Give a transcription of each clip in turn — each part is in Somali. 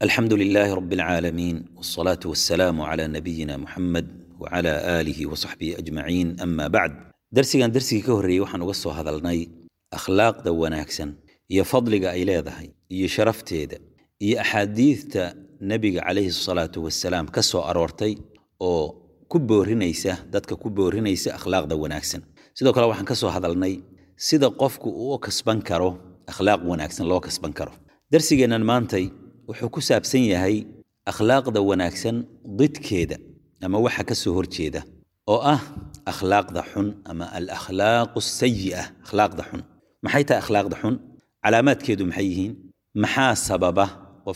الحمد لله رب العالمين والصلاة والسلام على نبينا محمد وعلى آله وصحبه أجمعين أما بعد درسيgan درسigii ka horreeyey waxaan uga soo hadalnay akhlaaqda wanaagsan iyo fadliga ay leedahay iyo sharafteeda iyo axaadiidta nebiga calayhi salaatu wasalaam ka soo aroortay oo ku boorinaysa dadka ku boorinaysa akhlaaqda wanaagsan sidoo kale waxaan ka soo hadalnay sida qofku uu u kasban karo akhlaaq wanaagsan loo kasban karo darsigeennan maantay wuxuu ku saabsan yahay akhlaaqda wanaagsan didkeeda ama waxa ka soo horjeeda oo ah akhlaaqda xun ama alakhlaaqu sayi'a akhlaaqda xun maxay tahay akhlaaqda xun calaamaadkeedu maxay yihiin maxaa sababa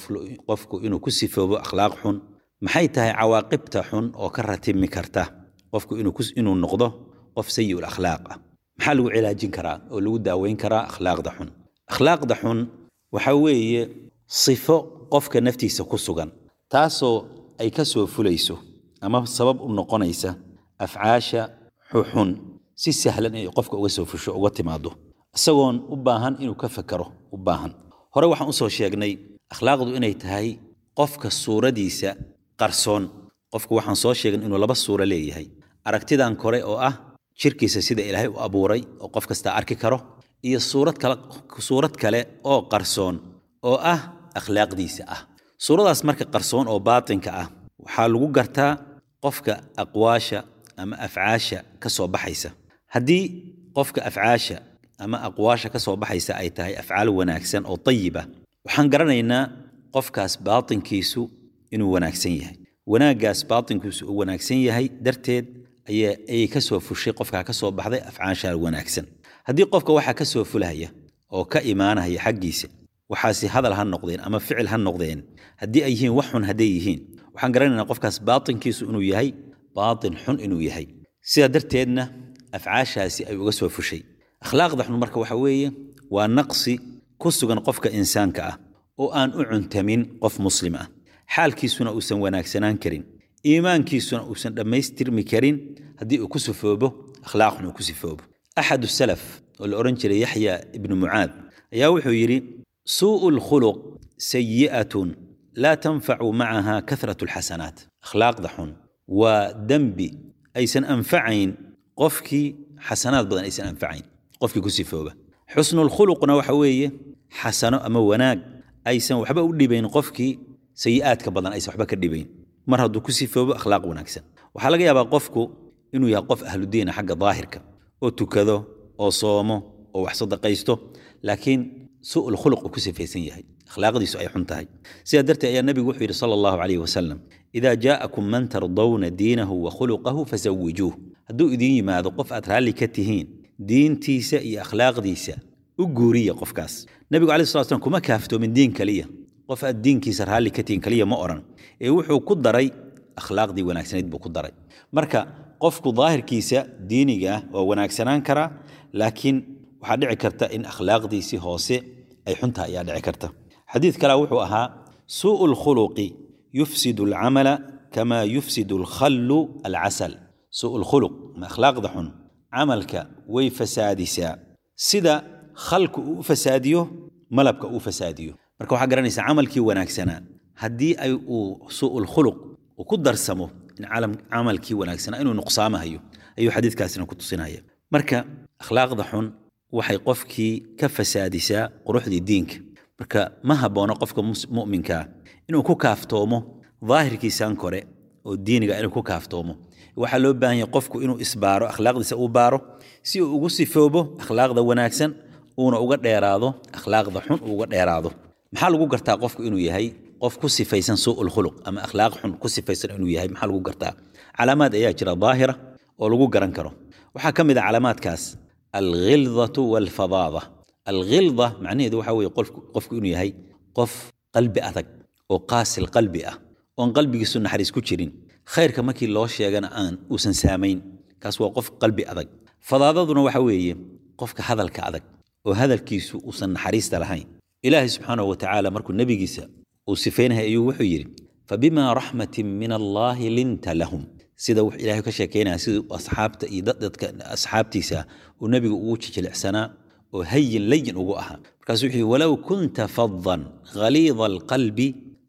qofku inuu ku sifoobo akhlaaq xun maxay tahay cawaaqibta xun oo ka ratimi karta qofku inuu noqdo qof sayi'ul akhlaaq ah maxaa lagu cilaajin karaa oo lagu daaweyn karaa akhlaaqda xun akhlaaqda xun waxa weeye sifo qofka naftiisa ku sugan taasoo ay ka soo fulayso ama sabab u noqonaysa afcaasha xuxun si sahlan inay qofka uga soo fusho uga timaado isagoon u baahan inuu ka fakero u baahan hore waxaan usoo sheegnay akhlaaqdu inay tahay qofka suuradiisa qarsoon qofku waxaan soo sheegnay inuu laba suuro leeyahay aragtidan kore oo ah jirkiisa sida ilaahay u abuuray oo qof kastaa arki karo iyo suurad kale suurad kale oo qarsoon oo ah akhlaaqdiisa ah suuradaas marka qarsoon oo baatinka ah waxaa lagu gartaa qofka aqwaasha ama afcaasha ka soo baxaysa haddii qofka afcaasha ama aqwaasha ka soo baxaysa ay tahay afcaal wanaagsan oo tayiba waxaan garanaynaa qofkaas baatinkiisu inuu wanaagsan yahay wanaaggaas baatinkiisu uu wanaagsan yahay darteed ayay ka soo fushay qofkaa ka soo baxday afcaasha wanaagsan haddii qofka waxaa ka soo fulaya oo ka imaanaya xaggiisa waxaasi hadal ha noqdeen ama ficil ha noqdeen haddii ay yihiin wax xun hadday yihiin waxaan garanaynaa qofkaas baatinkiisu inuu yahay baatin xun inuu yahay sidaa darteedna afcaashaasi ay uga soo fushay akhlaaqda xun marka waxa weeye waa naqsi ku sugan qofka insaanka ah oo aan u cuntamin qof muslim ah xaalkiisuna uusan wanaagsanaan karin iimaankiisuna uusan dhammaystirmi karin haddii uu ku sifoobo akhlaaq xun uu ku sifoobo axadu salaf oo la odhan jiray yaxya ibnu mucaad ayaa wuxuu yidhi suu'u lkhuluq sayi'atun laa tanfacu macaha kahratu alxasanaat akhlaaqda xun waa dembi aysan anfacayn qofkii xasanaad badan aysan anfacayn qofkii ku sifooba xusnulkhuluqna waxa weeye xasano ama wanaag aysan waxba u dhibayn qofkii sayi'aadka badan aysan waxba ka dhibayn mar hadduu ku sifoobo akhlaaq wanaagsan waxaa laga yaabaa qofku inuu yahay qof ahludiina xagga daahirka oo tukado oo soomo oo wax sadaqaysto laakiin su'ul khuluq uu ku sifaysan yahay akhlaaqdiisu ay xun tahay sidaa darteed ayaa nebigu wuxuu yidhi sala allahu calayhi wasalam idaa jaa'akum man tardawna diinahu wa khuluqahu fasawijuuh hadduu idiin yimaado qof aad raalli ka tihiin diintiisa iyo akhlaaqdiisa u guuriya qofkaas nebigu alayhi salatu slam kuma kaaftoomin diin kaliya qof aad diinkiisa raalli ka tihiin kaliya ma odhan ee wuxuu ku daray akhlaaqdii wanaagsanayd buu ku daray marka qofku daahirkiisa diiniga ah waa wanaagsanaan karaa laakiin waxaa dhici karta in akhlaaqdiisii hoose ay xunta ayaa dhici karta xadiid kale wuxuu ahaa suu'u lkhuluqi yufsidu alcamala kama yufsidu alkhallu alcasal suu'u lkhuluq ama akhlaaqda xun camalka way fasaadisaa sida khalku uu u fasaadiyo malabka uu fasaadiyo marka waxaa garanaysaa camalkii wanaagsanaa haddii ay uu suu'u lkhuluq uu ku darsamo in camalkii wanaagsanaa inuu nuqsaamahayo ayuu xadiidkaasina ku tusinaya marka akhlaaqda xun waxay qofkii ka fasaadisaa quruxdii diinka marka ma haboono qofka mu'minkaa inuu ku kaaftoomo daahirkiisan kore oo diiniga inuu ku kaaftoomo waxaa loo baahan yahay qofku inuu isbaaro akhlaaqdiisa uu baaro si uu ugu sifoobo akhlaaqda wanaagsan uuna uga dheeraado akhlaaqda xun uu uga dheeraado maxaa lagu gartaa qofku inuu yahay qof ku sifaysan suu'ul khuluq ama akhlaaq xun ku sifaysan inuu yahay maxaa lagu gartaa calaamaad ayaa jira daahira oo lagu garan karo waxaa ka mid a calaamaadkaas alghildatu walfadaada alghilda macnaheedu waxa weeye qofku inuu yahay qof qalbi adag oo qaasil qalbi ah oon qalbigiisu naxariis ku jirin khayrka markii loo sheegana aan uusan saamayn kaas waa qof qalbi adag fadaadaduna waxa weeye qofka hadalka adag oo hadalkiisu uusan naxariista lahayn ilaahay subxaanahu watacaala markuu nebigiisa uu sifaynaya ayuu wuxuu yidhi fabima raxmatin min allaahi linta lahum sida wux ilaahay ka sheekeynaya siduu asxaabta iyo dadka asxaabtiisa uu nebigu ugu jijilicsanaa oo hayin layin ugu ahaa markaasuu wuxuu yidhi walow kunta fadan ghaliida alqalbi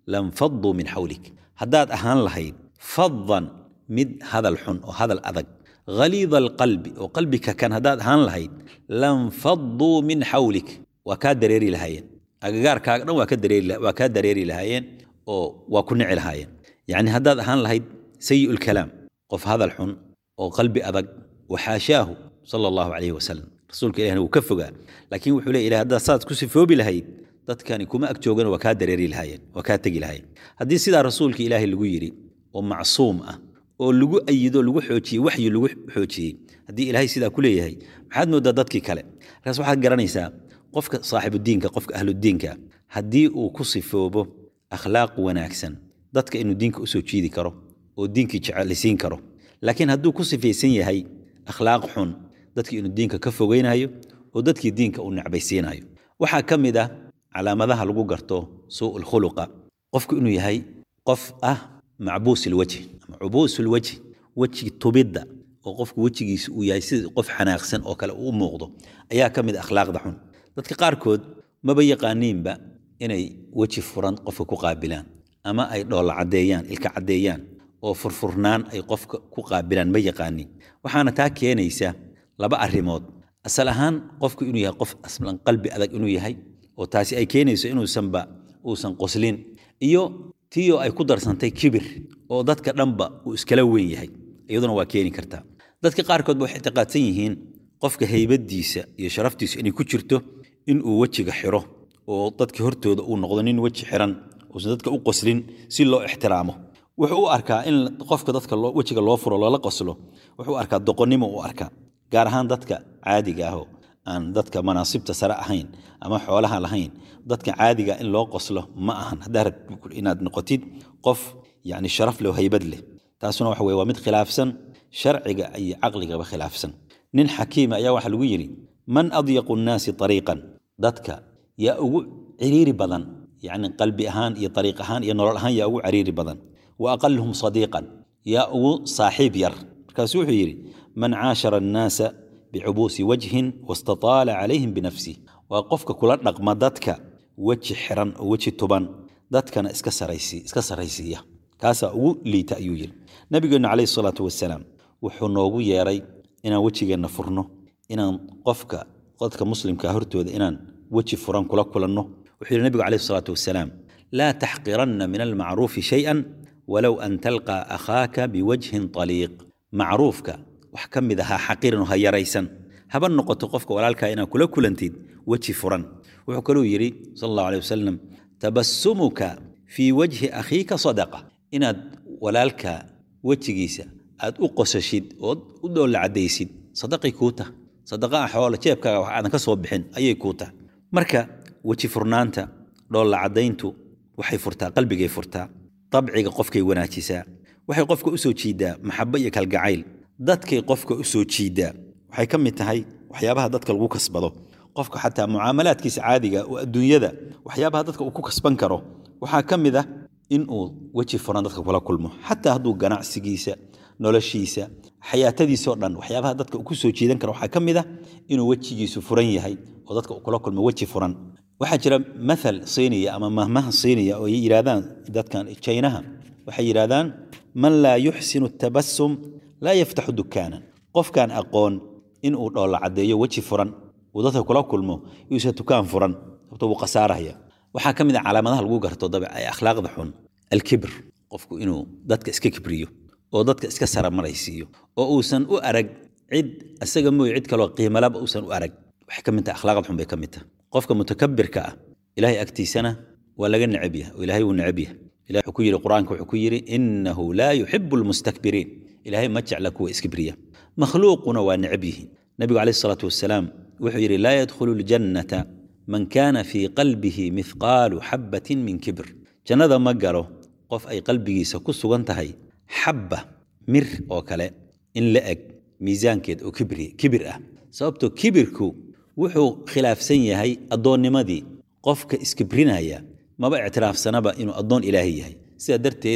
lanfaduu min xawlik haddaad ahaan lahayd faddan mid hadal xun oo hadal adag haliida alqalbi oo qalbika kan haddaad ahaan lahayd lanfaduu min xawlik waa kaa dareeri lahaayeen agagaarkaaga dhan waa kaa dareeri lahaayeen oo waa ku nici lahaayeen yacni haddaad ahaan lahayd sayi lkalaam qof hadal xun oo qalbi adag waxaashaahu sala allahu calayhi wasalam rasuulka ilahna wuu ka fogaa laakiin wuxuu leey ilahay haddaad saad ku sifoobi lahayd dadkani kuma ag joogana waa kaa dareeri lahaayeen waa kaa tegi lahaayeen haddii sidaa rasuulka ilaahay lagu yidhi oo macsuum ah oo lagu ayido lagu xoojiyey waxyi lagu xoojiyey haddii ilaahay sidaa ku leeyahay maxaad moodaa dadkii kale markaas waxaad garanaysaa qofka saaxibudiinka qofka ahludiinka haddii uu ku sifoobo akhlaaq wanaagsan dadka inuu diinka usoo jiidi karo oo diinkii jecelisiin karo laakiin hadduu ku sifaysan yahay akhlaaq xun dadkii inuu diinka ka fogeynayo oo dadkii diinka uu necbaysiinayo waxaa ka mid ah calaamadaha lagu garto suu'ul khuluqa qofku inuu yahay qof ah macbuus ilwajhi ama cubuus ilwajhi weji tubidda oo qofku wejigiisa uu yahay sida qof xanaaqsan oo kale uu muuqdo ayaa ka mid a akhlaaqda xun dadka qaarkood maba yaqaaniinba inay weji furan qofka ku qaabilaan ama ay dhoolla caddeeyaan ilka caddeeyaan oo furfurnaan ay qofka ku qaabilaan ma yaqaaniin waxaana taa keenaysa laba arrimood asal ahaan qofku inuu yahay qof aslan qalbi adag inuu yahay oo taasi ay keenayso inuusanba uusan qoslin iyo tiyo ay ku darsantay kibir oo dadka dhanba uu iskala weyn yahay iyaduna waa keeni kartaa dadka qaarkood ba waxay ictiqaadsan yihiin qofka haybadiisa iyo sharaftiisu inay ku jirto inuu wejiga xiro oo dadka hortooda uu noqdo nin weji xiran uusan dadka u qoslin si loo ixtiraamo wuxuu u arkaa in qofka dadka wejiga loo furo loola qoslo wuxuu arkaa doqonnimo u arkaa gaar ahaan dadka caadiga ahoo aan dadka manaasibta sare ahayn ama xoolaha lahayn dadka caadiga in loo qoslo ma ahan haddaa rabtid inaad noqotid qof yani sharaf leh oo haybad leh taasuna waxa weye waa mid khilaafsan sharciga iyo caqligaba khilaafsan nin xakiima ayaa waxaa lagu yidhi man adyaqu nnaasi ariiqan dadka yaa ugu ciriiri badan yani qalbi ahaan iyo ariiq ahaan iyo nolol ahaan yaa ugu ciriiri badan wa aqaluhum sadiiqan yaa ugu saaxiib yar markaasuu wuxuu yidhi man caashara annaasa bicubuusi wajhin wastataala calayhim binafsih waa qofka kula dhaqma dadka weji xiran oo weji tuban dadkana iska saraysiiya kaasaa ugu liita ayuu yidhi nabigeennu calayhi salaatu wasalaam wuxuu noogu yeeray inaan wejigeenna furno inaan qofka dadka muslimka hortooda inaan weji furan kula kulanno wuxuu yidhi nabigu calayhi salaatu wasalaam laa taxqiranna min almacruufi shay-an walow an talqaa akhaaka biwajhin taliiq macruufka wax ka mid ahaa xaqirin oo ha yaraysan haba noqoto qofka walaalkaa inaad kula kulantid weji furan wuxuu kaluu yidhi sal allahu aleh wasalam tabasumuka fii wajhi akhiika sadaqa inaad walaalka wejigiisa aad u qosashid ood u dhoolla caddaysid sadaqay kuu tah sadaqa ah xoola jeebkaaga wax aadan ka soo bixin ayay kuu tah marka weji furnaanta dhoolla caddayntu waxay furtaa qalbigay furtaa dabciga qofkay wanaajisaa waxay qofka u soo jiidaa maxabo iyo kalgacayl dadkay qofka u soo jiidaa waxay ka mid tahay waxyaabaha dadka lagu kasbado qofka xataa mucaamalaadkiisa caadiga oo adduunyada waxyaabaha dadka uu ku kasban karo waxaa ka mid ah inuu weji furan dadka kula kulmo xataa hadduu ganacsigiisa noloshiisa xayaatadiisao dhan waxyaabaha dadka uu ku soo jiidan karo waxaa ka mid ah inuu wejigiisu furan yahay oo dadka uu kula kulmo weji furan waxaa jira mathal siiniya ama mahmaha siiniya oo ay yidhaahdaan dadkan jaynaha waxay yidhaahdaan man laa yuxsinu tabasum laa yaftaxu dukaanan qofkaan aqoon inuu dhoolla caddeeyo weji furan uu dadka kula kulmo yuusa dukaan furan sababto wuu khasaaraya waxaa ka mid a calaamadaha lagu garto dabic ee akhlaaqda xun alkibr qofku inuu dadka iska kibriyo oo dadka iska saramaraysiiyo oo uusan u arag cid isaga mooye cid kaloo qiimalaba uusan u arag waxay ka mid tahay akhlaaqda xun bay ka mid tahay qofka mutakabirka ah ilaahay agtiisana waa laga necab yahay oo ilaahay wuu necab yahay ilahay wuxuu ku yidhi qur-aanka wuxuu ku yidhi innahu laa yuxibu almustakbiriin ilaahay ma jecla kuwa iskibriya makhluuquna waa necab yihiin nabigu calayhi salaatu wasalaam wuxuu yidhi laa yadkhulu ljannata man kaana fii qalbihi mithqaalu xabbatin min kibr jannada ma galo qof ay qalbigiisa ku sugan tahay xabba mir oo kale in la eg miisaankeed oo kibri kibir ah sababtoo kibirku wuxuu khilaafsan yahay addoonnimadii qofka iskibrinaya maba ictiraafsanaba inuu addoon ilaahay yahay sidaa darteed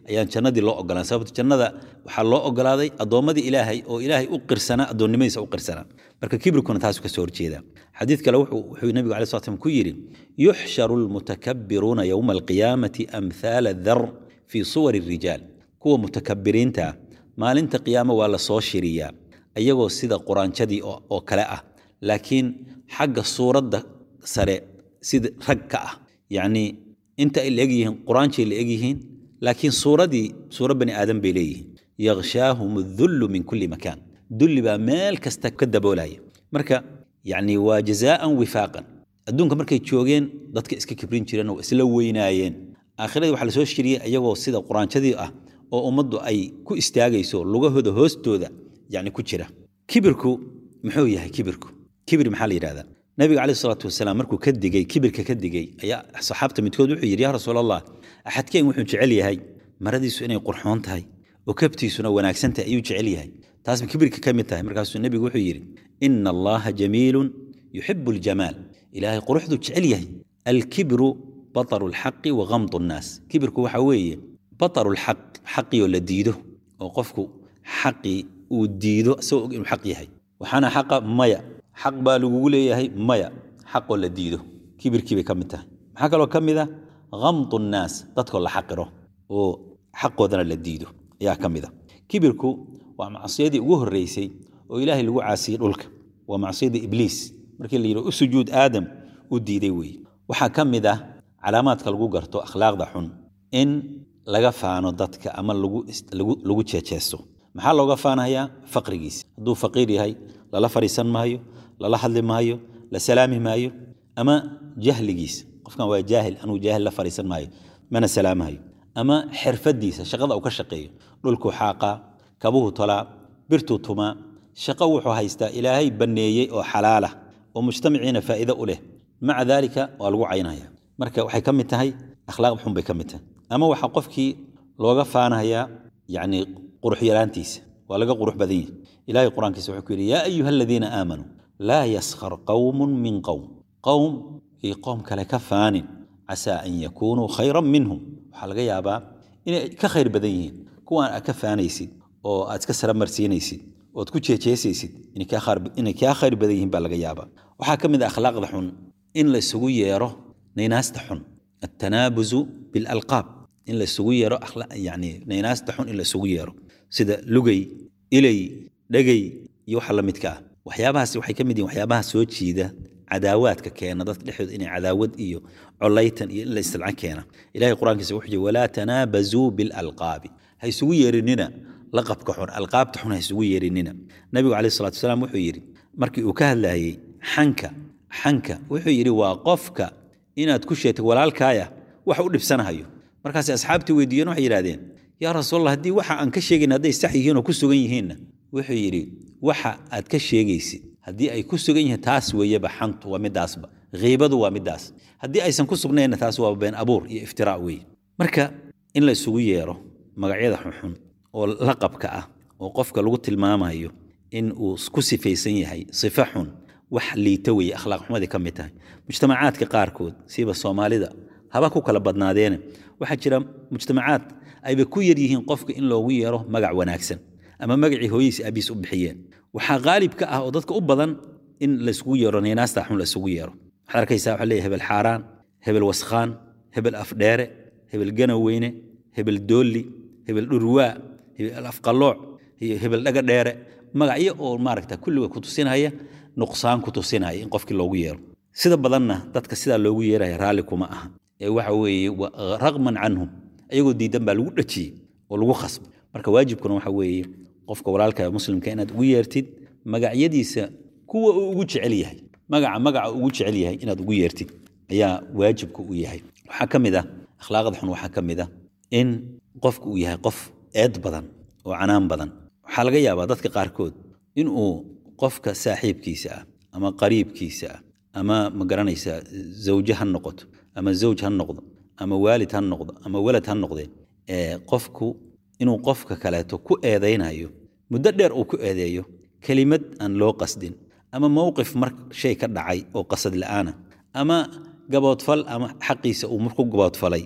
ayaan jannadii loo ogolaan sababto jannada waxaa loo ogolaaday addoommadii ilaahay oo ilaahay u qirsanaa addoonnimadiisa u qirsanaa marka kibrikuna taasu ka soo horjeedaa xadiid kale wuxuu nebigu alai slat slam ku yidhi yuxsharu almutakabbiruuna yowma alqiyaamati amhaala dar fii suwari rijaal kuwa mutakabiriinta ah maalinta qiyaamo waa la soo shiriyaa iyagoo sida quraanjadii oo kale ah laakiin xagga suuradda sare sida rag ka ah yacnii inta ay la egyihiin quraanjay la egyihiin laakiin suuradii suuro bani aadam bay leeyihiin yakhshaahum adullu min kulli makaan dulli baa meel kasta ka daboolaya marka yacni waa jazaa'an wifaaqan adduunka markay joogeen dadka iska kibrin jireen oo isla weynaayeen aakhiradii waxaa la soo shiriyey iyagoo sida quraanjadii ah oo ummaddu ay ku istaagayso lugahooda hoostooda yacni ku jira kibirku muxuu yahay kibirku kibir maxaa la yidhahdaa nabiga calayhi salaatu wasalaam markuu ka digey kibirka ka digey ayaa saxaabta midkood wuxuu yidhi yaa rasuul allah axadkeen wuxuu jecel yahay maradiisu inay qurxoon tahay oo kabtiisuna wanaagsan tahay ayuu jecel yahay taasba kibirka ka mid tahay markaasuu nebigu wuxuu yidhi ina allaha jamiilun yuxibu aljamaal ilaahay quruxdu jecel yahay alkibru bataru alxaqi wa gamdu nnaas kibirku waxa weeye bataru lxaq xaqii oo la diido oo qofku xaqii uu diido isagoo og inuu xaq yahay waxaana xaqa maya xaq baa lagugu leeyahay maya xaqoo la diido kibirkii bay ka mid tahay maxaa kaloo ka mid ah gamdu nnaas dadkoo la xaqiro oo xaqoodana la diido ayaa ka mid a kibirku waa macsiyadii ugu horreysay oo ilaahay lagu caasiyey dhulka waa macsiyadii ibliis markii la yidhi u sujuud aadam u diiday weeye waxaa ka mid ah calaamaadka lagu garto akhlaaqda xun in laga faano dadka ama lagu jeejeesto maxaa looga faanayaa faqrigiisa hadduu faqiir yahay lala fadhiisan maayo lala hadli maayo la salaami maayo ama jahligiisa qofkan waa jaahil anuu jaahil la fadhiisan maayo mana salaamahayo ama xirfadiisa shaqada uu ka shaqeeyo dhulkuu xaaqaa kabuhu tolaa birtuu tumaa shaqo wuxuu haystaa ilaahay banneeyey oo xalaalah oo mujtamaciina faa'iido u leh maca daalika waa lagu caynaya marka waxay ka mid tahay akhlaaqda xun bay ka mid tahay ama waxaa qofkii looga faanayaa yacni qurux yaraantiisa waa laga qurux badan yahi ilahay qur-aankiisa wuxuu ku yidhi yaa ayuha aladiina aamanuu laa yaskhar qowmun min qowm qowm iyo qoom kale ka faanin casaa an yakuunuu khayran minhum waxaa laga yaabaa inay ka khayr badan yihiin kuwaan aad ka faanaysid oo aad iska saramarsiinaysid ood ku jeejeesaysid inay kaa khayr badan yihiin baa laga yaabaa waxaa ka mid a akhlaaqda xun in la isugu yeero naynaasta xun altanaabuzu bilalqaab in la isugu yeero yani naynaasta xun in la isugu yeero sida lugay ilay dhegay iyo waxa la midka ah waxyaabahaas waxay ka mid yihin waxyaabaha soo jiida cadaawaadka keena dadka dhexdooda inay cadaawad iyo colaytan iyo in la istilcan keena ilahay qur-aankiisa wuxuu yidhi walaa tanaabazuu bilalqaabi ha isugu yeerinina laqabka xun alqaabta xun ha isugu yeerinina nabigu calayhi salatu wasalaam wuxuu yidhi markii uu ka hadlayey xanka xanka wuxuu yidhi waa qofka inaad ku sheegtay walaalkaaya wax u dhibsanahayo markaasay asxaabtii weydiiyeen waxay yidhahdeen yaa rasuulallah haddii waxa aan ka sheegayn hadday sax yihiin oo ku sugan yihiinna wuxuu yidhi waxa aad ka sheegaysid haddii ay ku sugan yihiin taas weeyeba xantu waa midaasba khiibadu waa midaas haddii aysan ku sugnaynna taas waa been abuur iyo iftiraa weeye marka in la isugu yeero magacyada xunxun oo laqabka ah oo qofka lagu tilmaamayo in uu ku sifaysan yahay sifo xun wax liita weeye akhlaaq xumadii ka mid tahay mujtamacaadka qaarkood siiba soomaalida haba ku kala badnaadeene waxaa jira mujtamacaad ayba ku yar yihiin qofka in loogu yeero magac wanaagsan ama magacii hooyadiis aabiis u bixiyeen waxaa qaalib ka ah oo dadka u badan in laisugu yeero naynaasta xun laisugu yeero waxaad arkaysaa waxaa leeyahay hebel xaaraan hebel waskhaan hebel afdheere hebel ganaweyne hebel doolli hebel dhurwaa hebel afqallooc iyo hebel dhaga dheere magacyo oo maaragta kulliga ku tusinaya nuqsaan ku tusinaya in qofkii loogu yeero sida badanna dadka sidaa loogu yeeraya raalli kuma aha ee waxa weeye raqman canhum ayagoo diidan baa lagu dhajiyey oo lagu khasbay marka waajibkuna waxa weeye qofka walaalka muslimka inaad ugu yeertid magacyadiisa kuwa uu ugu jecel yahay magaca magaca ugu jecel yahay inaad ugu yeertid ayaa waajibka u yahay waxaa ka mid ah akhlaaqda xun waxaa ka mid ah in qofka uu yahay qof eed badan oo canaan badan waxaa laga yaabaa dadka qaarkood inuu qofka saaxiibkiisa ah ama qariibkiisa ah ama ma garanaysaa zawje ha noqoto ama zawj ha noqdo ama waalid ha noqdo ama walad ha noqdee qofku inuu qofka kaleeto ku eedaynayo muddo dheer uu ku eedeeyo kelimad aan loo qasdin ama mowqif mar shay ka dhacay oo qasad la'aana ama gaboodfal ama xaqiisa uu marku gaboodfalay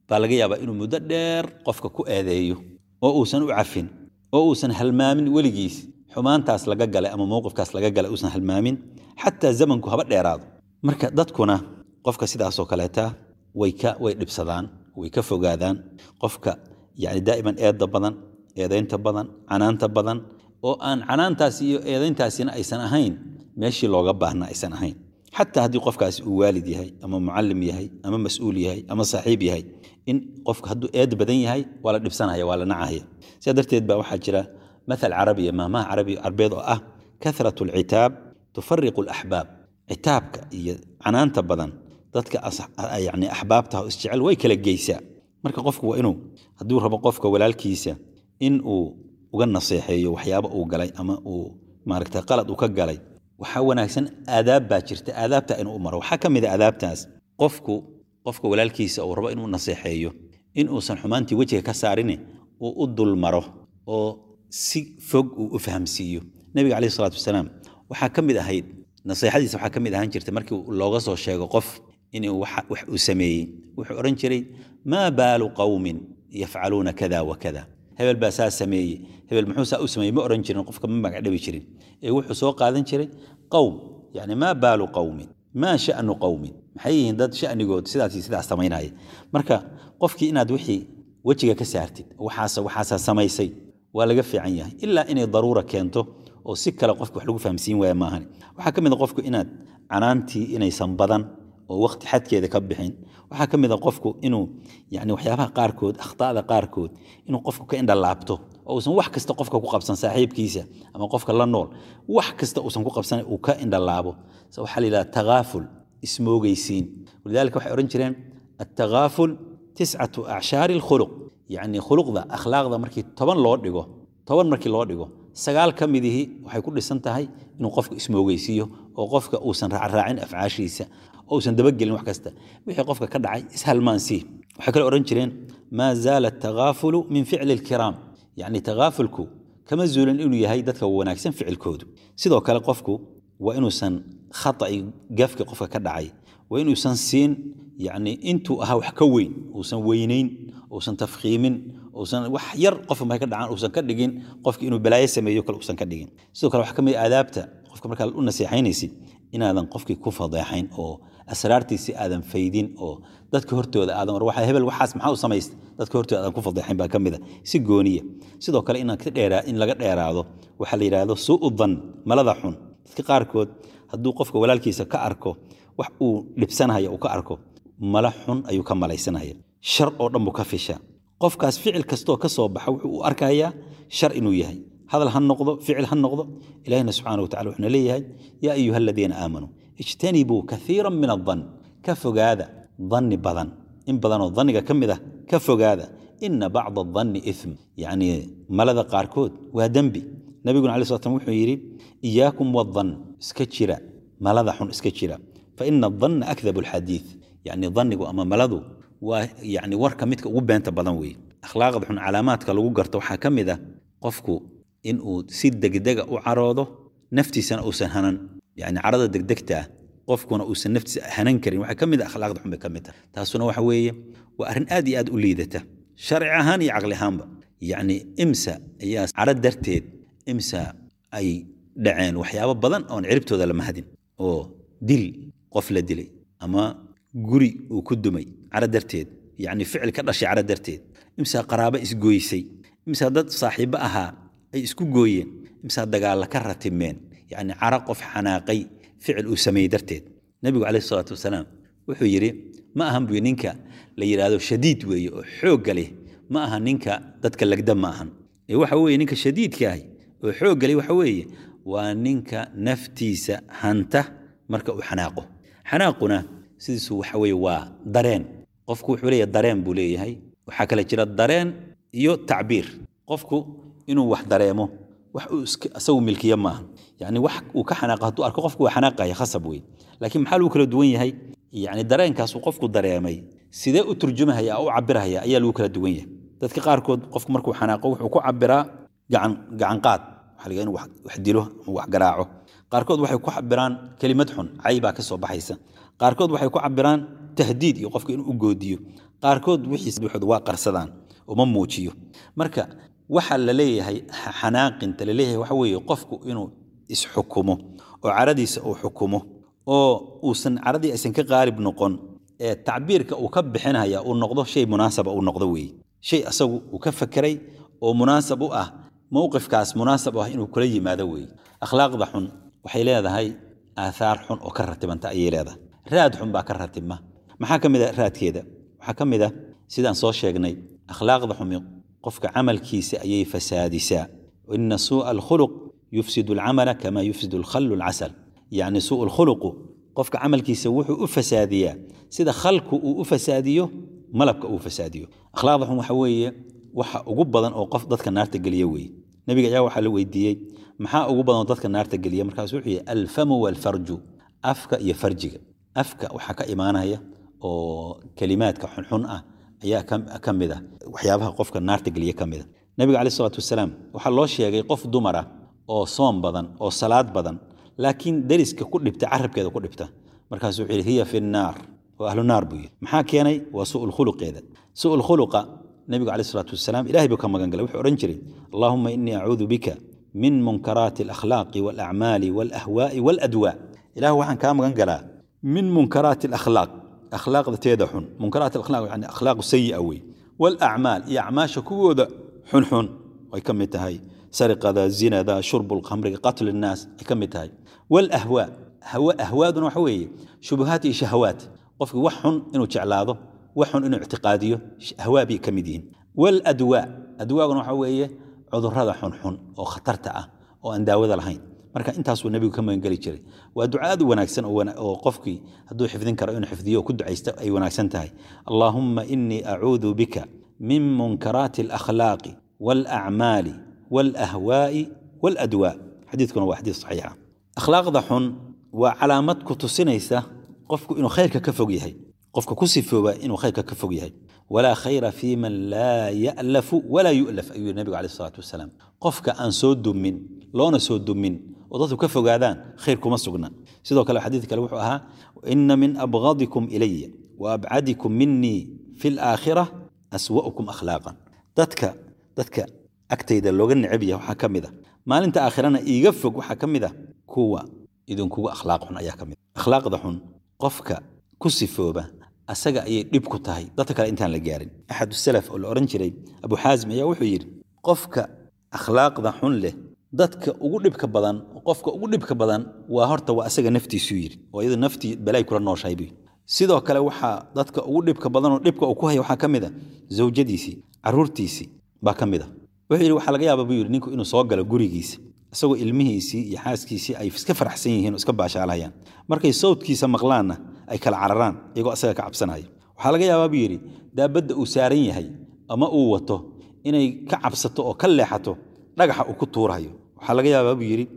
baa laga yaabaa inuu muddo dheer qofka ku eedeeyo oo uusan u cafin oo uusan halmaamin weligiis xumaantaas laga galay ama mowqifkaas laga galay uusan halmaamin xataa zamanku haba dheeraado marka dadkuna qofka sidaasoo kaleeta way ka way dhibsadaan way ka fogaadaan qofka yani daa'iman eedda badan eedaynta badan canaanta badan oo aan canaantaasi iyo eedayntaasina aysan ahayn meeshii looga baahna aysan ahayn xataa haddii qofkaasi uu waalid yahay ama mucallim yahay ama mas-uul yahay ama saaxiib yahay in qofka hadduu eed badan yahay waa la dhibsanaya waa la nacahaya sidaa darteed baa waxaa jira mathal carabiya maahmaha carabi carbeed oo ah kathrat alcitaab tufariqu alaxbaab citaabka iyo canaanta badan dadka yani axbaabtaha isjecel way kala geysaa marka qofku waa inuu hadduu rabo qofka walaalkiisa in uu uga naseexeeyo waxyaaba uu galay ama uu maaragta qalad uu ka galay waxaa wanaagsan aadaab baa jirta aadaabta inuu u maro waxaa ka mid a aadaabtaas qofku qofka walaalkiisa uu rabo inuu naseexeeyo in uusan xumaantii wejiga ka saarine uu u dul maro oo si fog uu u fahamsiiyo nebiga caleyhi salaatu wasalaam waxaa ka mid ahayd naseexadiisa waxaa ka mid ahaan jirta markii looga soo sheego qof inuu wax uu sameeyey wuxuu odhan jiray maa baalu qawmin yafcaluuna kada wa kada hebel baa saa sameeye hebel muxuu saa u sameeyey ma odhan jirin qofka ma magacdhabi jirin ee wuxuu soo qaadan jiray qowm yani maa baalu qawmin maa sha'nu qowmin maxay yihiin dad sha'nigood sidaas iyo sidaas samaynaya marka qofkii inaad wixii wejiga ka saartid waxaasa waxaasaa samaysay waa laga fiican yahay ilaa inay daruura keento oo si kale qofka wax lagu fahamsiin waaya maahan waxaa ka mid a qofku inaad canaantii inaysan badan oo waqti xadkeeda ka bixin waxaa ka mid a qofku inuu yani waxyaabaha qaarkood akhtaada qaarkood inuu qofku ka indhalaabto oo uusan wax kasta qofka ku qabsan saaxiibkiisa ama qofka la nool wax kasta uusan ku qabsan uu ka indhalaabo waxaa la yidhaha takaaful ismoogeysiin walidaalika waxay odhan jireen attakaaful tiscatu acshaari alkhuluq yacni khuluqda akhlaaqda markii toban loo dhigo toban markii loo dhigo sagaal ka midihii waxay ku dhisan tahay inuu qofku ismoogeysiiyo oo qofka uusan raacraacin afcaashiisa oo uusan dabagelin wax kasta wixii qofka ka dhacay ishalmaansii waxay kale odhan jireen maa zaala atakaafulu min ficli alkiraam yacni takaafulku kama zuulin inuu yahay dadka wanaagsan ficilkoodu sidoo kale qofku waa inuusan khata'i gafki qofka ka dhacay waa inuusan siin yacni intuu ahaa wax ka weyn uusan weynayn uusan tafkhiimin uusan wax yar qof markay ka dhacaan uusan ka dhigin qofki inuu balaayo sameeyo kale uusan ka dhigin sidoo kale waxaa ka mid aadaabta qofka markaa u naseexaynaysid inaadan qofkii ku fadeexayn oo asraartiisi aadan faydin oo dadka hortooda aadan war waxa hebel waxaas maxaa u samaystay dadka hortooda aadan ku fadeexayn baa ka mid a si gooniya sidoo kale inaan ka dheeraa in laga dheeraado waxaa la yidhaahdo suu'u dan malada xun dadka qaarkood hadduu qofka walaalkiisa ka arko wax uu dhibsanaya uu ka arko mala xun ayuu ka malaysanaya shar oo dhan buu ka fishaa qofkaas ficil kastoo ka soo baxa wuxuu u arkayaa shar inuu yahay hadal ha noqdo ficil ha noqdo ilahina subxaana watacala wuxuuna leeyahay yaa ayuha aladiina aamanuu ijtanibuu kaiira min adan ka fogaada danni badan in badanoo danniga ka mid ah ka fogaada ina bacda adanni ithm yacni malada qaarkood waa dembi nabiguna alai slat slam wuxuu yidhi iyaakum wadan iska jira malada xun iska jira faina adanna akdabu alxadiid yacni dannigu ama maladu waa yacni warka midka ugu beenta badan weeye akhlaaqda xun calaamaadka lagu garto waxaa ka mid ah qofku inuu si degdega u caroodo naftiisana uusan hanan yani carada degdegta ah qofkuna uusan naftiisa hanan karin waxaa ka mid a akhlaaqda xun bay ka mid tahay taasuna waxa weeye waa arrin aad iyo aad u liidata sharci ahaan iyo caqli ahaanba yacni imsa ayaa caro darteed imsa ay dhaceen waxyaabo badan oon ciribtooda la mahadin oo dil qof la dilay ama guri uu ku dumay caro darteed yacni ficil ka dhashay caro darteed imsaa qaraabo isgoysay imsaa dad saaxiibbo ahaa ay isku gooyeen imsaa dagaalla ka ratimeen yacni caro qof xanaaqay ficil uu sameeyey darteed nebigu caleyhi salaatu wasalaam wuxuu yidhi ma ahan buy ninka la yidhaahdo shadiid weeye oo xoogga leh ma aha ninka dadka lagda ma ahan ee waxa weeye ninka shadiidka ahi oo xoogga leh waxa weeye waa ninka naftiisa hanta marka uu xanaaqo xanaaquna sidiisu waxa weeye waa dareen qofku wuxuu leeyahay dareen buu leeyahay waxaa kale jira dareen iyo tacbiir qofku inuu wax dareemo wax uu isagu milkiye maaha yani wax uu ka xanaaqo hadduu arko qofku waa xanaaqaya khasab wey laakiin maxaa lagu kala duwan yahay yani dareenkaasuu qofku dareemay sidee u turjumahaya u cabirahaya ayaa lagu kala duwan yahay dadka qaarkood qofku markuu xanaaqo wuxuu ku cabiraa gacan gacanqaad waxa laga inuu wax dilo ama wax garaaco qaarkood waxay ku cabiraan kelimad xun cay baa ka soo baxaysa qaarkood waxay ku cabiraan tahdiid iyo qofka inuu u goodiyo qaarkood wixiis buuxood waa qarsadaan uma muujiyo marka waxa la leeyahay xanaaqinta la leeyahay waxa weeye qofku inuu isxukumo oo caradiisa uu xukumo oo uusan caradii aysan ka qaalib noqon ee tacbiirka uu ka bixinaya uu noqdo shay munaasaba uu noqdo weeye shay asagu uu ka fakeray oo munaasab u ah mowqifkaas munaasab u ah inuu kula yimaado weeye akhlaaqda xun waxay leedahay aathaar xun oo ka ratibanta ayay leedahay raad xun baa ka ratibma maxaa ka mid a raadkeeda waxaa ka mid a sidaan soo sheegnay akhlaaqda xumi qofka camalkiisa ayay fasaadisaa ina suu'a alkhuluq yufsidu alcamala kama yufsidu alkhallu alcasal yacni suu'u alkhuluqu qofka camalkiisa wuxuu u fasaadiyaa sida khalku uu u fasaadiyo malabka uu fasaadiyo akhlaaqda xun waxa weeye waxa ugu badan oo qof dadka naarta geliya weeye nebiga ayaa waxaa la weydiiyey maxaa ugu badan oo dadka naarta geliya markaas wuxuu yihi alfamu walfarju afka iyo farjiga afka waxaa ka imaanaya oo kelimaadka xunxun ah ayaa ka mid ah waxyaabaha qofka naarta geliya ka mid a nebiga caleyh isalaatu wasalaam waxaa loo sheegay qof dumara oo soom badan oo salaad badan laakiin deriska ku dhibta carabkeeda ku dhibta markaasuu wuxuu yidhi hiya fi nnaar waa ahlu naar buu yidhi maxaa keenay waa su'ul khuluqeeda su'ul khuluqa nebigu caleyh isalaatu wasalaam ilahay buu ka magan galay wuxuu odhan jiray allahuma innii acuudu bika min munkaraati alakhlaaqi walacmaali walahwaa'i waladwaa ilah waxaan kaa magan galaa min munkaraati alakhlaaq akhlaaqda teeda xun munkaraat alakhlaaq yani akhlaaqu sayi'a wey walacmaal iyo acmaasha kuwooda xunxun ay ka mid tahay sariqada zinada shurbu lkhamriga qatl innaas ay ka mid tahay walahwaa ahwaaduna waxa weeye shubuhaat iyo shahawaat qofki wax xun inuu jeclaado wax xun inuu ictiqaadiyo ahwaa bay ka mid yihiin waladwaa adwaaguna waxa weeye cudurrada xunxun oo khatarta ah oo aan daawada lahayn marka intaasuu nebigu ka magangeli jiray waa duca aad u wanaagsan oo qofkii hadduu xifdin karo inuu xifdiyo oo ku ducaysta ay wanaagsan tahay allaahumma innii acuudu bika min munkaraati alakhlaaqi waalacmaali waalahwaa'i waaladwaa xadiidkuna waa xadiid saxiixa akhlaaqda xun waa calaamad ku tusinaysa qofku inuu khayrka ka fog yahay qofka ku sifooba inuu khayrka ka fog yahay walaa khayra fii man laa ya'lafu walaa yu'laf ayuu yidhi nebigu caleyh isalaatu wasalaam qofka aan soo dumin loona soo dumin oo dadku ka fogaadaan khayr kuma sugna sidoo kale xadiid kale wuxuu ahaa ina min abghadikum ilaya wa abcadikum minii fi laakhira aswa'ukum akhlaaqan dadka dadka agtayda looga necab yahay waxaa ka mid a maalinta aakhirana iiga fog waxaa ka mid a kuwa idinkuga akhlaaq xun ayaa ka mid akhlaaqda xun qofka ku sifooba asaga ayay dhib ku tahay dadka kale intaan la gaarin axad salaf oo la odhan jiray abu xaasim ayaa wuxuu yidhi qofka akhlaaqda xun leh dadka ugu dhibka badan qofka ugu dhibka badan waa horta waa asaga naftiisuu yidhi oo iyadu naftii balay kula nooshahay buu sidoo kale waxaa dadka ugu dhibka badanoo dhibka uu ku haya waxaa ka mid a zawjadiisii caruurtiisii baa ka mid a wuxuu yidhi waxaa laga yaaba buu yidhi ninku inuu soo galo gurigiisa isagoo ilmihiisii iyo xaaskiisii ay iska faraxsan yihiin oo iska baashaalahayaan markay sawdkiisa maqlaanna ay kala cararaan iyagoo asaga ka cabsanaya waxaa laga yaabaa buu yidhi daabadda uu saaran yahay ama uu wato inay ka cabsato oo ka leexato dhagaxa uu ku tuurayo waxaa laga yaabaa buu yidhi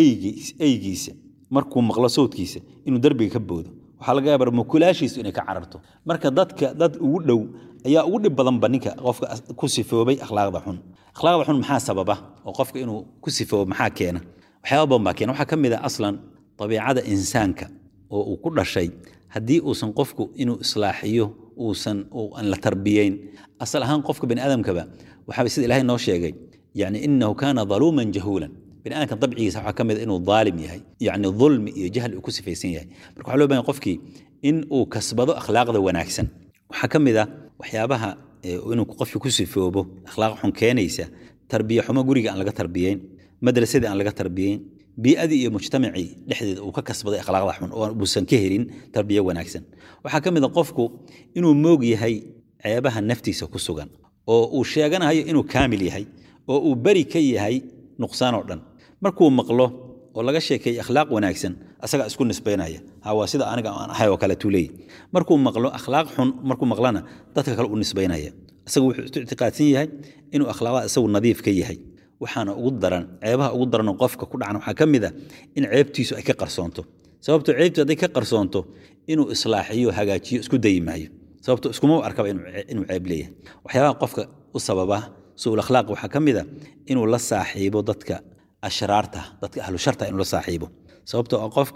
eygiisa markuu maqlo sawdkiisa inuu derbiga ka boodo waxaa laga yaabaa mukulaashiisu inay ka cararto marka dadka dad ugu dhow ayaa ugu dhib badanba ninka qofka ku sifoobay akhlaaqda xun akhlaaqda xun maxaa sababa oo qofka inuu ku sifoobo maxaa keena waxyaaba badan baa keena waxaa ka mid ah aslan dabiicada insaanka oo uu ku dhashay haddii uusan qofku inuu islaaxiyo uusan aan la tarbiyeyn asal ahaan qofka bani aadamkaba waxaa sida ilaahay noo sheegay yani inahu kaana daluuman jahuulan bani aadamka dabcigiisa waxaa ka mid a inuu daalim yahay yani dulmi iyo jahli uu ku sifaysan yahay marka waxaa loo bahan qofkii in uu kasbado akhlaaqda wanaagsan waxaa ka mid ah waxyaabaha inuu qofkii ku sifoobo akhlaaq xun keenaysa tarbiye xumo guriga aan laga tarbiyeyn madrasadii aan laga tarbiyeyn bii'adii iyo mujtamacii dhexdeeda uu ka kasbaday akhlaaqda xun oo uusan ka helin tarbiye wanaagsan waxaa ka mid a qofku inuu moog yahay ceebaha naftiisa ku sugan oo uu sheeganayo inuu kaamil yahay oo uu beri ka yahay nuqsaan oo dhan markuu maqlo oo laga sheekeeyey akhlaaq wanaagsan asagaa isku nisbaynaya ha waa sida aniga aan ahay oo kale tuleey markuu maqlo akhlaaq xun markuu maqlana dadka kale u nisbaynaya isagu wuxuu isu ictiqaadsan yahay inuu akhlaaqda isagu nadiif ka yahay waxaana ugu daran ceebaha ugu daranoo qofka ku dhacan waxaa ka mid a in ceebtiisu ay ka qarsoonto sababto ceebtu hadday ka qarsoonto inuu islaaxiyo hagaajiyo isku dayi maayo sababto iskuma arkaba inuu ceeb leeyahay waxyaabaha qofka u sababa suul akhlaaq waxaa ka mid a inuu la saaxiibo dadka ashraarta dadka ahlu sharta inuu la saaxiibo sababtoo ah qofka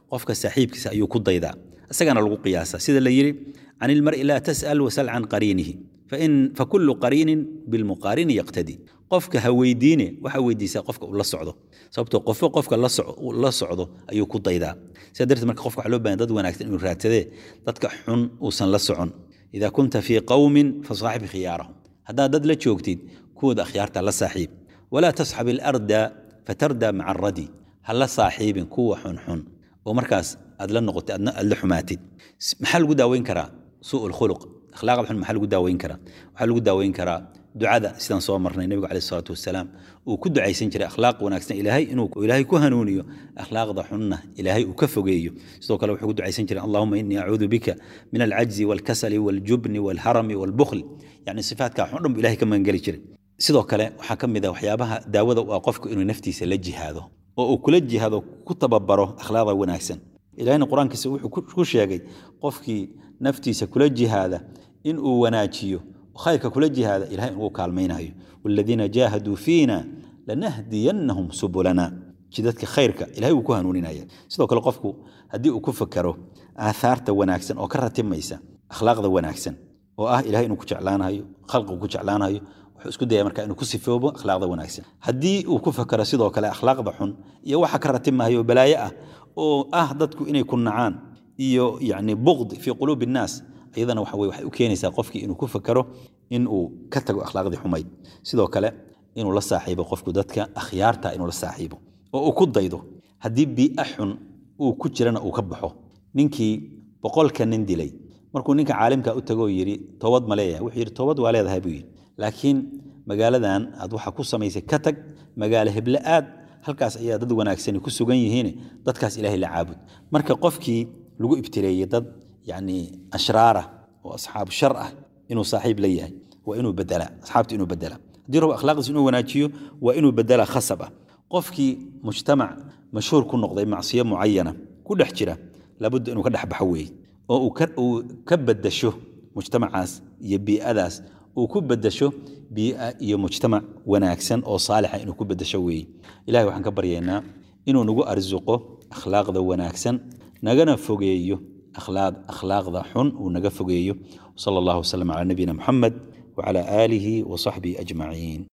qofka saaxiibkiisa ayuu ku daydaa isagana lagu qiyaasaa sida la yidhi can ilmar'i laa tas'al wasal can qariinihi fain fakulu qariinin bilmuqaarini yaqtadi qofka ha weydiine waxa weydiisaa qofka uu la socdo sababtoo qofo qofka la socdo ayuu ku daydaa sidaa darteed marka qofka waxa loo bahan dad wanaagsan inuu raadsadee dadka xun uusan la socon idaa kunta fii qowmin fasaaxib khiyaarahum haddaad dad la joogtid kuwooda akhyaarta la saaxiib walaa tasxab ilarda fatarda maca aradi ha la saaxiibin kuwa xunxun oo markaas aad la noqotid aad la xumaatid maxaa lagu daaweyn karaa suu lkhuluq akhlaaqda xun maxaa lagu daaweyn karaa waxaa lagu daaweyn karaa ducada sidaan soo marnay nebigu caleyh salaatu wasalaam uu ku ducaysan jiray akhlaaq wanaagsan ilaahay inuu ilaahay ku hanuuniyo akhlaaqda xunna ilaahay uu ka fogeeyo sidoo kale wuxuu ku ducaysan jiray allahuma innii acuudu bika min alcajzi walkasali waljubni walharami walbukhli yacni sifaatkaa xun dhan bu ilahay ka magangeli jiray sidoo kale waxaa ka mid ah waxyaabaha daawada u ah qofku inuu naftiisa la jihaado oo uu kula jihaado ku tababaro akhlaaqda wanaagsan ilahayna qur-aankiisa wuxuu ku sheegay qofkii naftiisa kula jihaada in uu wanaajiyo khayrka kula jihaada ilahay inuu kaalmaynayo waladiina jaahaduu fiina lanahdiyannahum subulana jidadka khayrka ilahay wuu ku hanuuninaya sidoo kale qofku haddii uu ku fakero aathaarta wanaagsan oo ka ratimaysa akhlaaqda wanaagsan oo ah ilahay inuu ku jeclaanayo khalqigu ku jeclaanayo wuxuu isku daya marka inuu ku sifoobo akhlaaqda wanaagsan haddii uu ku fakero sidoo kale akhlaaqda xun iyo waxa ka ratimayo balaaye ah oo ah dadku inay ku nacaan iyo yani buqd fii quluubi innaas iyadana waxa weye waxay u keenaysaa qofkii inuu ku fakero in uu ka tago akhlaaqdii xumayd sidoo kale inuu la saaxiibo qofku dadka akhyaarta inuu la saaxiibo oo uu ku daydo haddii bii'a xun uu ku jirana uu ka baxo ninkii boqolka nin dilay markuu ninka caalimka u tago yidhi toobad ma leeyahay wuxuu yidhi toobad waa leedahay buu yidhi laakiin magaaladan aad waxa ku samaysay ka tag magaalo heble aad halkaas ayaa dad wanaagsani ku sugan yihiin dadkaas ilaahay la caabud marka qofkii lagu ibtileeyey dad yani ashraara oo asxaabu shar ah inuu saaxiib la yahay waa inuu bedelaa asxaabta inuu bedelaa haddii rabo akhlaaqdiisa inuu wanaajiyo waa inuu bedelaa khasab ah qofkii mujtamac mashhuur ku noqday macsiyo mucayana ku dhex jira labudda inuu ka dhex baxo weeye oo uu ka bedasho mujtamacaas iyo bii'adaas uu ku bedasho bii'a iyo mujtamac wanaagsan oo saalixa inuu ku bedasho weeye ilahay waxaan ka baryaynaa inuu nagu arsuqo akhlaaqda wanaagsan nagana fogeeyo akhlaaqda xun uu naga fogeeyo sala allahu wasalam calaa nabiyina muxamed wacala aalihi wa saxbihi ajmaciin